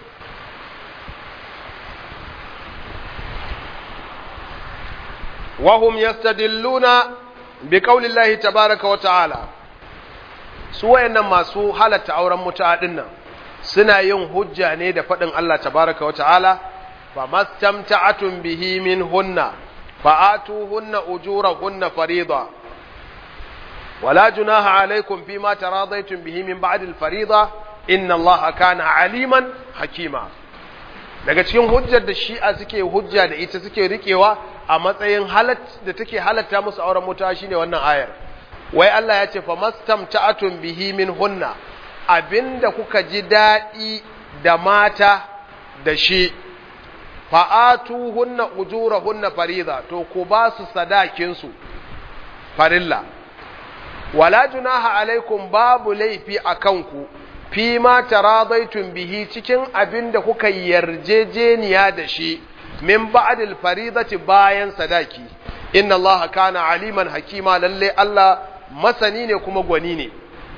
وهم يستدلون بقول الله تبارك وتعالى su wayannan masu halatta auren mutu'a dinnan suna yin hujja ne da faɗin Allah tabaraka wata'ala fa mastamta'atun bihi min hunna fa atuhunna ujurahunna farida wala junaha alaykum fima taradaytum bihi min ba'd al-farida inna Allah kana aliman hakima daga cikin hujjar da shi'a suke hujja da ita suke rikewa a matsayin halat da take halatta musu auren mutu'a shine wannan ayar wai Allah ya ce fa mastamta'atun bihi min hunna abinda kuka ji daɗi da mata da shi fa'atu hunna ujura hunna fariza to ku ba su sadakinsu farilla wala junaha alaikum babu laifi a kanku fi ma taradaitun bihi cikin abin da kuka yarjejeniya da shi min ba'dil faridati bayan sadaki inna Allah kana aliman hakima lalle Allah masani ne kuma gwani ne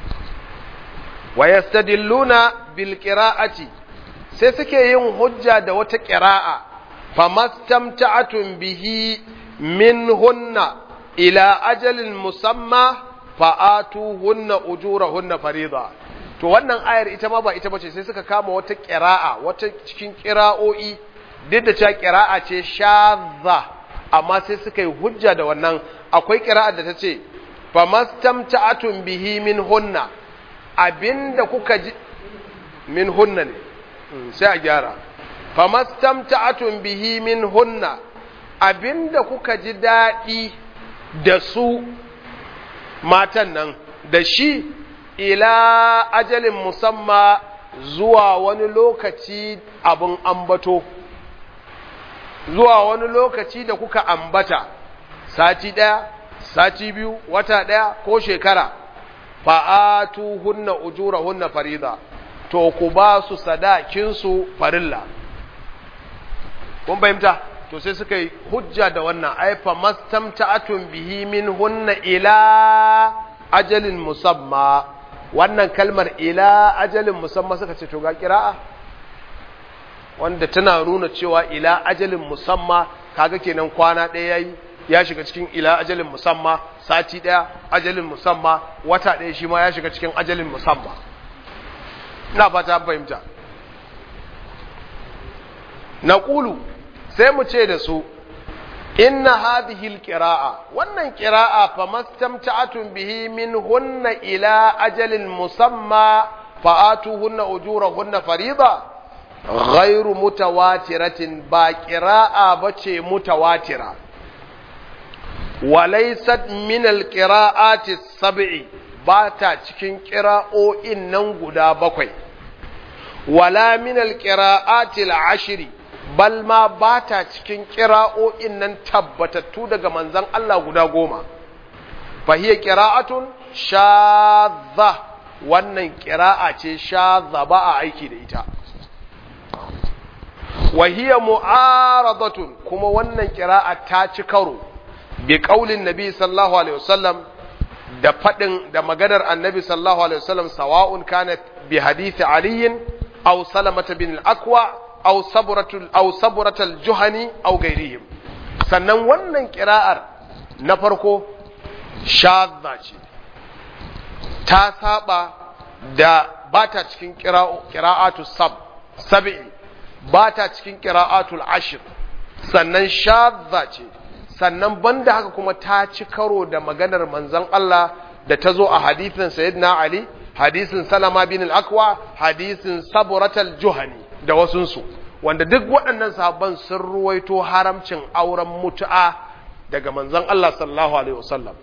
wa yastadilluna bil qira'ati sai suke yin hujja da wata qira'a famastamta'atun bihi minhunna ila ajalin musamma fa'atuhunna ujurahunna farida to wannan ayar ita ma ba ita bace sai suka kama wata qira'a wata cikin qira'o'i duk da cewa qira'a ce shadha amma sai suka yi hujja da wannan akwai qira'a da tace famastamta'atun bihi minhunna abinda kuka ji minhunna ne sai a gyara famastamta'atun bihi minhunna abinda kuka ji daɗi da su matan nan da shi ila ajalin musamma zuwa wani lokaci abin ambato zuwa wani lokaci da kuka ambata sati ɗaya sati biyu wata ɗaya ko shekara fa'atu hunna ujura hunna farida to ku ba su sadakinsu farilla kun fahimta to sai suka yi hujja da wannan aifa mastamta'atun bihi min hunna ila ajalin musamma wannan kalmar ila ajalin musamma suka ce to ga kira'a wanda tana nuna cewa ila ajalin musamma kaga kenan kwana ɗaya yayi ya shiga cikin ila ajalin musamma sati ɗaya ajalin musamma wata ɗaya shi ma ya shiga cikin ajalin musamma ina fata fahimta na ƙulu sai mu ce da su inna hadhihi alqira'a wannan qira'a famastamta'atun bihi min hunna ila ajalin musamma fa'atuhunna ujurahunna farida ghairu mutawatiratin ba qira'a bace mutawatira walaysat min alqira'ati sab'i ba ta cikin qira'o'in nan guda bakwai wala min alqira'ati al'ashri bal ma ba ta cikin ƙira'o'in nan tabbatattu daga manzan Allah guda goma. Fahiyya ƙira'atun shaza wannan ƙira'a ce shaza ba a aiki da ita. Wahiyya mu'aradatun kuma wannan ƙira'a ta ci karo bi ƙaulin Nabi sallallahu Alaihi wasallam da faɗin da maganar annabi sallallahu Alaihi wasallam sawa'un kana bi hadithi aliyin aw salamata bin al-akwa aw saburatul aw saburatul juhani aw gairihim sannan wannan kira'ar na farko shadda ce ta saba da bata cikin qira'atu sab sab'i bata cikin qira'atul ashr sannan shadda ce sannan banda haka kuma ta ci karo da maganar manzon Allah da ta zo a hadithin sayyidina Ali hadisin Salama bin al-Akwa hadisin Saburatul Juhani da wasunsu wanda duk waɗannan sahabban sun ruwaito haramcin auren mutu'a daga manzon Allah sallallahu alaihi wasallam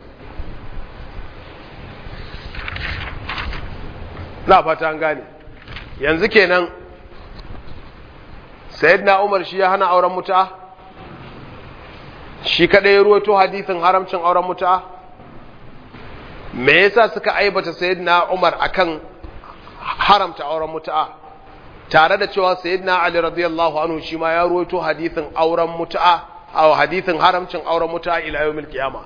na fata an gane yanzu kenan sayyidina Umar shi ya hana auren mutu'a shi kadai ya ruwaito hadisin haramcin auren mutu'a me yasa suka aibata sayyidina Umar akan haramta auren mutu'a tare da cewa sayyidina Ali radiyallahu anhu shi ma ya ruwaito hadithin auren mutu'a aw hadithin haramcin auren mutu'a ila yawmil qiyama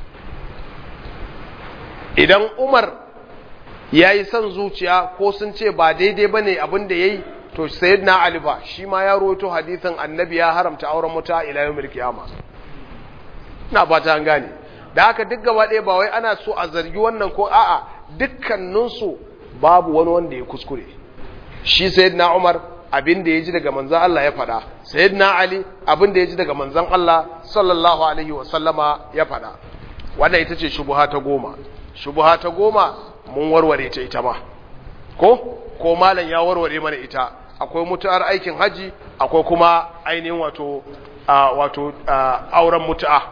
idan Umar yayi son zuciya ko sun ce ba daidai bane abin da yayi to sayyidina Ali ba shi ma ya ruwaito hadithin annabi ya haramta auren mutu'a ila yawmil qiyama ina fata an gane da haka duk gaba ɗaya ba wai ana so a zargi wannan ko a'a dukkaninsu babu wani wanda ya kuskure shi sayyidina Umar abin da ya ji daga manzon Allah ya faɗa sayyidina Ali abin da ya ji daga manzon Allah sallallahu alaihi wa sallama ya faɗa wannan ita ce shubuha ta goma shubuha ta goma mun warware ta ita ma ko ko malam ya warware mana ita akwai mutu'ar aikin haji akwai kuma ainihin wato wato auren mutu'a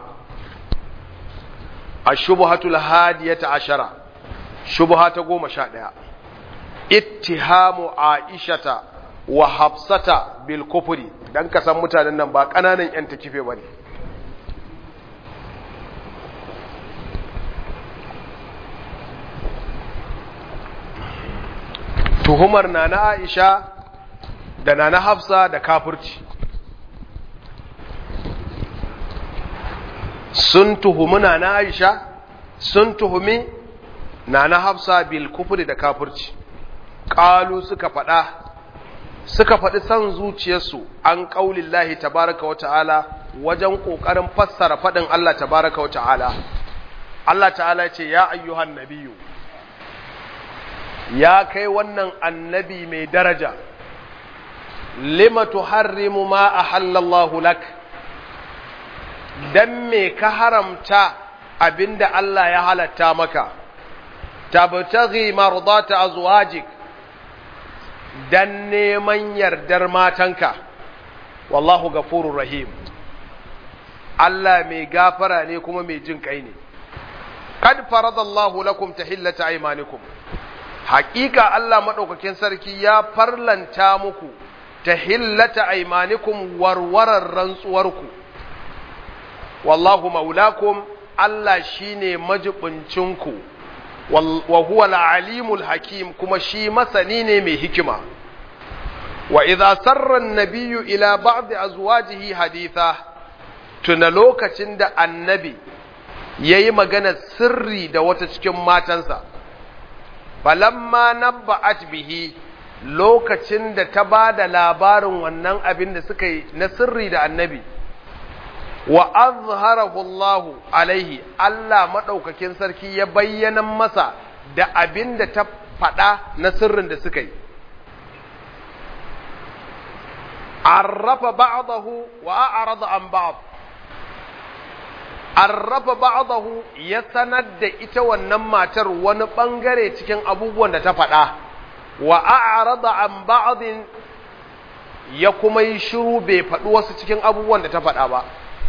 ashubhatul hadiyata ashara shubha ta goma sha ɗaya ittihamu aishata wa hafsata bil kufri dan ka san mutanen nan ba kananan yan takife bane tuhumar nana Aisha da nana Hafsa da kafirci sun tuhumi nana Aisha sun tuhumi nana Hafsa bil kufri da kafirci qalu suka faɗa suka faɗi san zuciyarsu an ƙaulin lahi tabaraka wa ta'ala wajen ƙoƙarin fassara faɗin Allah tabaraka wa ta'ala. Allah ta'ala ce, Ya ayyuhan nabiyu, ya kai wannan annabi mai daraja, lima tuharrimu ma a hallallahu lak, don me ka haramta abinda Allah ya halatta maka, tabtaghi mardata azwajik dan neman yardar matanka wallahu gafurur rahim Allah mai gafara ne kuma mai jin kai ne kad faradallahu lakum tahillata aymanikum haƙiƙa Allah madaukakin sarki ya farlanta muku tahillata aymanikum warwarar rantsuwarku wallahu maulakum Allah shine majibincinku wa huwa al-alimul hakim kuma shi masani ne mai hikima wa idza sarra an-nabiyyu ila ba'd azwajihi haditha tuna lokacin da annabi yayi magana sirri da wata cikin matansa falamma nabba'at bihi lokacin da ta bada labarin wannan abin da suka yi na sirri da annabi wa azharahu Allah alaihi Allah madaukakin sarki ya bayyana masa da abin da ta faɗa na sirrin da suka yi arrafa ba'dahu wa a'rada an ba'd arrafa ba'dahu ya sanar da ita wannan matar wani bangare cikin abubuwan da ta faɗa wa a'rada an ba'din ya kuma yi shiru bai faɗi wasu cikin abubuwan da ta faɗa ba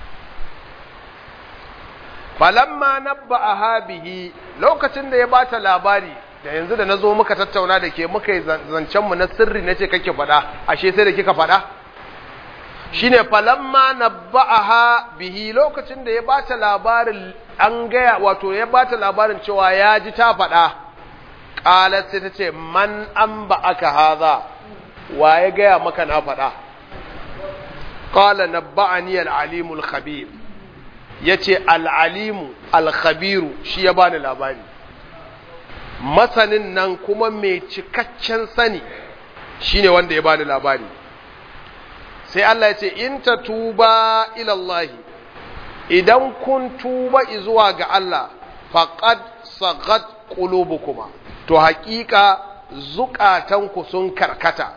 falamma nabba'aha bihi lokacin da ya bata labari da yanzu da nazo muka tattauna da ke muka yi zancen mu na sirri nace kake faɗa ashe sai da kika faɗa shine falamma nabba'aha bihi lokacin da ya bata labarin an gaya wato ya bata labarin cewa ya ji ta faɗa qalat sai tace man an ba'aka hadha wa ya gaya maka na faɗa qala nabba'ani al-alimul khabir ya ce al'alimu alkhabiru shi ya bani labari masanin nan kuma mai cikakken sani shine wanda ya bani labari sai Allah ya ce in ta tuba ilallahi idan kun tuba zuwa ga Allah faqad sagat qulubukuma to haƙiƙa zukatanku sun karkata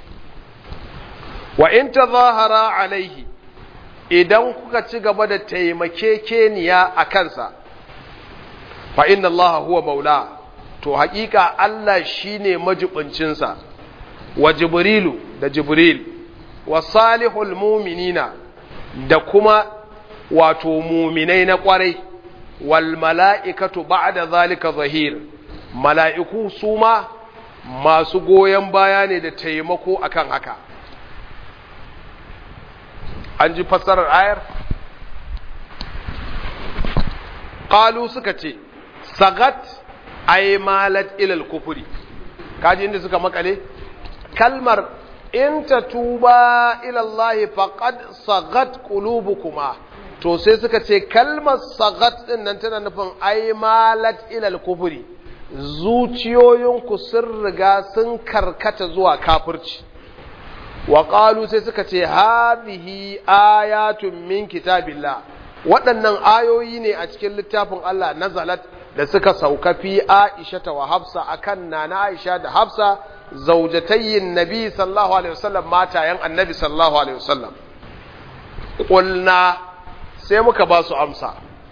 wa in tazahara alaihi idan kuka ci gaba da taimakekeniya a kansa fa inna Allah huwa maula to haƙiƙa Allah shine majibincinsa wa jibrilu da jibril wa salihul muminina da kuma wato muminai na ƙwarai wal mala'ikatu ba'da zalika zahir mala'iku su ma masu goyon baya ne da taimako akan haka an ji fassarar ayar ƙalu suka ce sagat ay malat ilal kufuri kaji inda suka makale kalmar in ta tuba ilallahi faqad sagat qulubukuma to sai suka ce kalmar sagat din nan tana nufin ay malat ilal kufuri zuciyoyinku sun riga sun karkata zuwa kafirci wa ƙalu sai suka ce hadhihi ayatun min kitabillah waɗannan ayoyi ne a cikin littafin Allah nazalat da suka sauka fi Aisha ta wa Hafsa akan nana Aisha da Hafsa zaujatayyin Nabi sallallahu alaihi wasallam matayen Annabi sallallahu alaihi wasallam qulna sai muka ba su amsa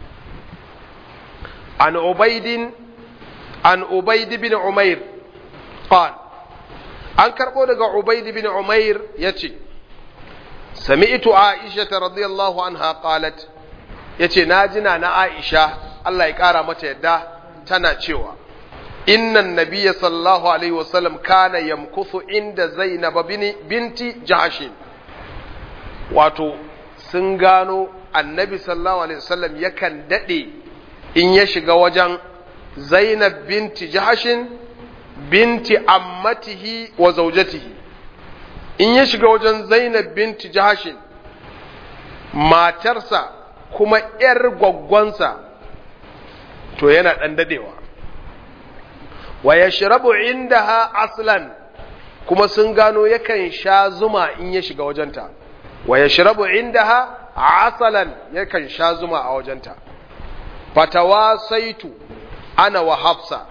an ubaidin an ubaid bin umair qala an karɓo daga ubaid bin umair ya ce sami'tu aisha radiyallahu anha qalat yace na jina na aisha Allah ya kara mata yadda tana cewa innan nabiyya sallallahu alaihi wasallam kana yamkuthu inda zainab binti jahashin wato sun gano annabi sallallahu alaihi wasallam yakan dade in ya shiga wajen zainab binti jahashin binti ammatihi wa zaujatihi in ya shiga wajen zainab binti jahashin matarsa kuma ‘yar gwaggwansa to yana ɗan dadewa wa ya shirabu inda ha aslan kuma sun gano yakan sha zuma in ya shiga wajenta wa ya shirabu inda ha asalan yakan sha zuma a wajenta fatawa saitu ana wa hafsa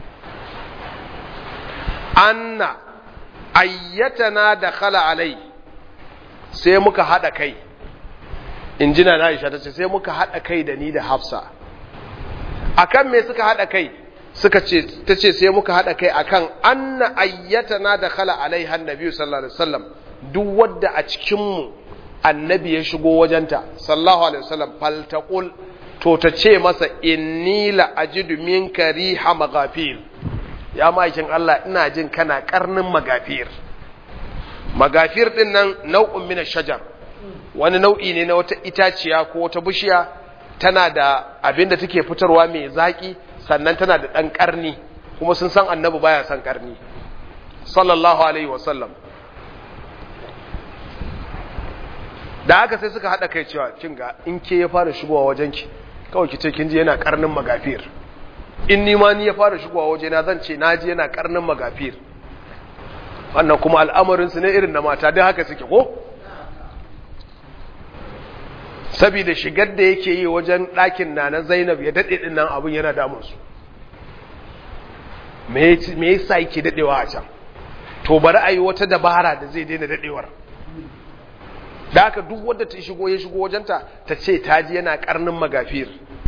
anna ayyatana da khala alai sai muka haɗa kai in ji na Aisha ta ce sai muka haɗa kai da ni da Hafsa akan me suka haɗa kai suka ce ta ce sai muka haɗa kai akan anna ayyatana da khala alai annabi sallallahu alaihi wasallam duk wadda a cikin mu annabi ya shigo wajenta sallallahu alaihi wasallam faltaqul to ta ce masa inni la ajidu minka riha maghafir ya ma'aikin Allah ina jin kana karnin magafir magafir din nan nau'un min shajar wani nau'i ne na wata itaciya ko wata bishiya tana da abin da take fitarwa mai zaki sannan tana da dan karni kuma sun san annabi baya san karni sallallahu alaihi wasallam da haka sai suka hada kai cewa kin ga in ke ya fara shigowa wajenki kawai ki ce kin ji yana karnin magafir in ni ma ni ya fara shigowa waje na zan ce naji yana karnin magafir wannan kuma al'amarin su ne irin na mata don haka suke ko saboda shigar da yake yi wajen ɗakin na na Zainab ya dade din nan abun yana damun su me me yasa yake dadewa a can to bari ayi wata dabara da zai daina dadewar da haka duk wanda ta shigo ya shigo wajenta ta ce ta ji yana karnin magafir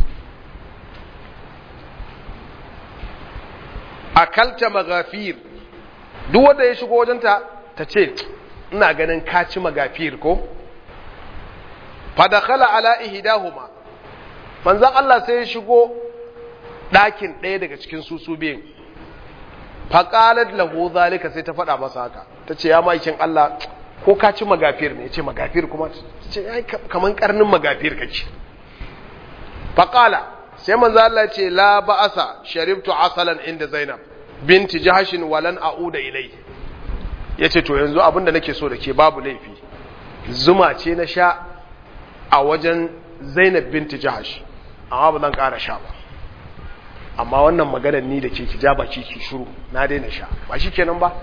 akalta magafir duk wanda ya shigo wajenta ta ce ina ganin kaci magafir ko fadakhala ala ihdahuma manzon Allah sai ya shigo ɗakin ɗaya daga cikin susu biyun faqalat lahu zalika sai ta faɗa masa haka tace ya maikin Allah ko ka ci magafir ne ce magafir kuma ce ai kaman karnin magafir kake faqala sai manzo Allah ce la ba'asa sharibtu asalan inda Zainab binti Jahashin walan a'uda ilai yace to yanzu abinda nake so da ke babu laifi zuma ce na sha a wajen Zainab binti Jahash amma ba zan ƙara sha ba amma wannan maganar ni da ke ki ja baki ki shiru na daina sha ba shi kenan ba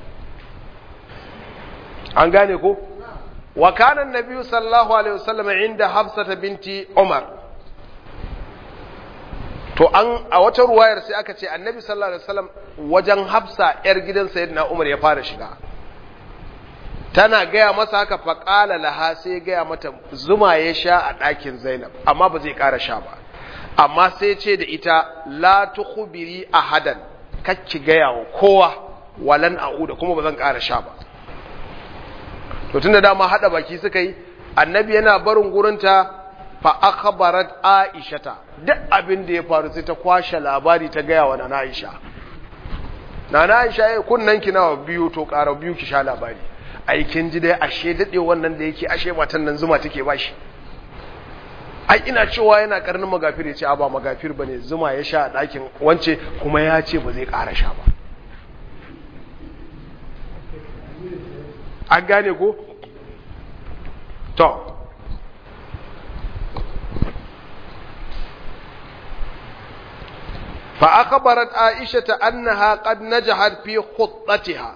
an gane ko wa kana annabi sallallahu alaihi wasallam inda hafsata binti umar to an a wata ruwayar sai aka ce annabi sallallahu alaihi wasallam wajen hafsa yar gidan sayyidina umar ya fara shiga tana gaya masa haka faqala laha sai gaya mata zuma ya sha a ɗakin zainab amma ba zai ƙara sha ba amma sai ce da ita la tukhbiri ahadan kakki gaya wa kowa walan a'uda kuma ba zan ƙara sha ba to tunda dama hada baki suka yi annabi yana barin gurinta fa akhbarat aishata duk abin da ya faru sai ta kwashe labari ta gaya wa nana aisha nana aisha ya kunnan ki nawa biyu to ƙara biyu ki sha labari ai kin ji dai ashe dade wannan da yake ashe matan nan zuma take bashi ai ina cewa yana karnin magafir ya ce a ba magafir bane zuma ya sha a ɗakin wance kuma ya ce ba zai ƙara sha ba an gane ko to fa akhbarat aisha ta annaha qad najahat fi khuttatiha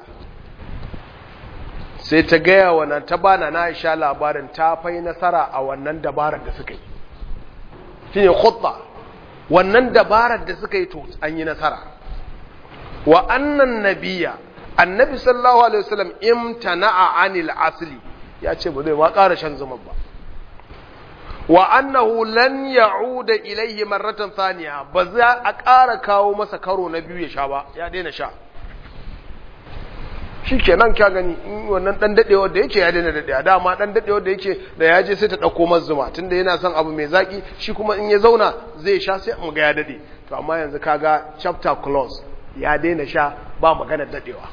sai ta gaya wa nan ta bana na aisha labarin ta fai nasara a wannan dabarar da suka yi shine khutta wannan dabarar da suka yi to an yi nasara wa annan nabiyya annabi sallallahu alaihi wasallam imtana'a anil asli ya ce ba zai ma ƙara shan zuman ba wa annahu lan ya'uda ilayhi marratan thaniya ba za a ƙara kawo masa karo na biyu ya sha ba ya daina sha shikenan kya gani in wannan dan dadewar da yake ya daina dadewa dama dan dadewar da yake da ya je sai ta dauko mazuma tunda yana son abu mai zaki shi kuma in ya zauna zai sha sai mu ga ya dade to amma yanzu kaga chapter close ya daina sha ba magana dadewa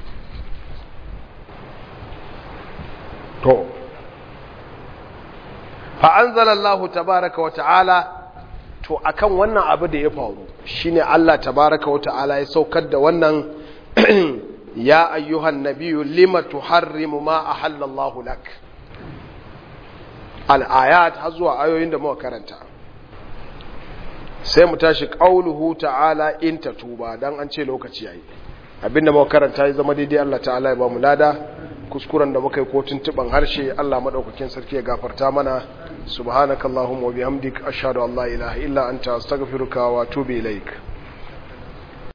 to fa anzalallahu tabaaraka wa ta'ala to akan wannan abu da ya faru shine Allah tabaaraka wa ta'ala ya saukar da wannan ya ayyuhan nabiyyu lima tuharrimu ma ahallallahu lak al-ayat har zuwa ayoyin da muka karanta sai mu tashi qauluhu ta'ala in tatuba dan an ce lokaci yayi abinda muka karanta ya zama daidai Allah ta'ala ya ba mu lada kuskuren da muka yi ko tuntuban harshe Allah madaukakin sarki ya gafarta mana subhanakallahumma wa bihamdik ashhadu an la ilaha illa anta astaghfiruka wa atubu ilaik